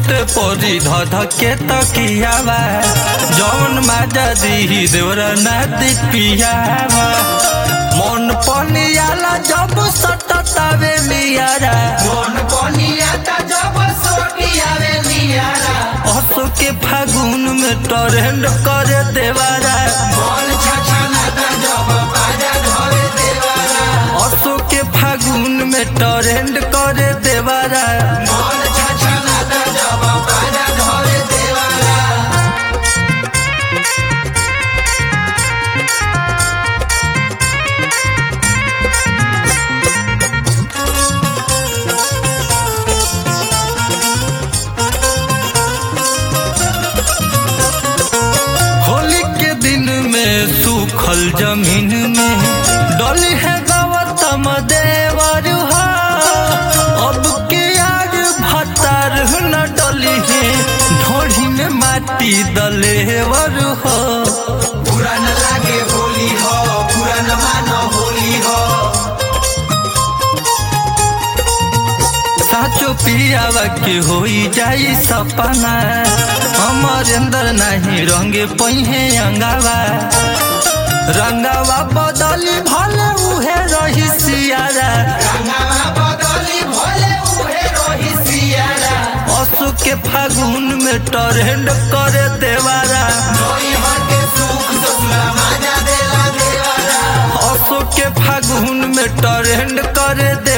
सुते परी धध के तकियावा जौन माजा दी देवरा नादी पियावा मन पनियाला जब सटतावे नियारा मन पनिया ता जब सोटियावे नियारा असो के फागुन में टरेंड करे देवारा मन छछना ता जब बाजा धरे देवारा असो के फागुन में टरेंड करे देवारा मन छछना ता जब बाजा धरे देवारा होली के दिन में सूखल जमीन में डली है गौतम देवर हो अब के आग भतार न डली है ढोढ़ी में माटी दलेवर हो पुरान लागे होली हो पुरान मान होली हो साचो पियावा के होई जाई सपना हमर अंदर नहीं रंगे पहिए अंगावा रंगावा बदली भले उहे रही सियारा रंगावा बदली भोले उहे रोही सियारा असु के फागुन में टरेंड करे देवारा कोई हटे सुख ससुरा माजा देला देवारा असु के फागुन में टरेंड करे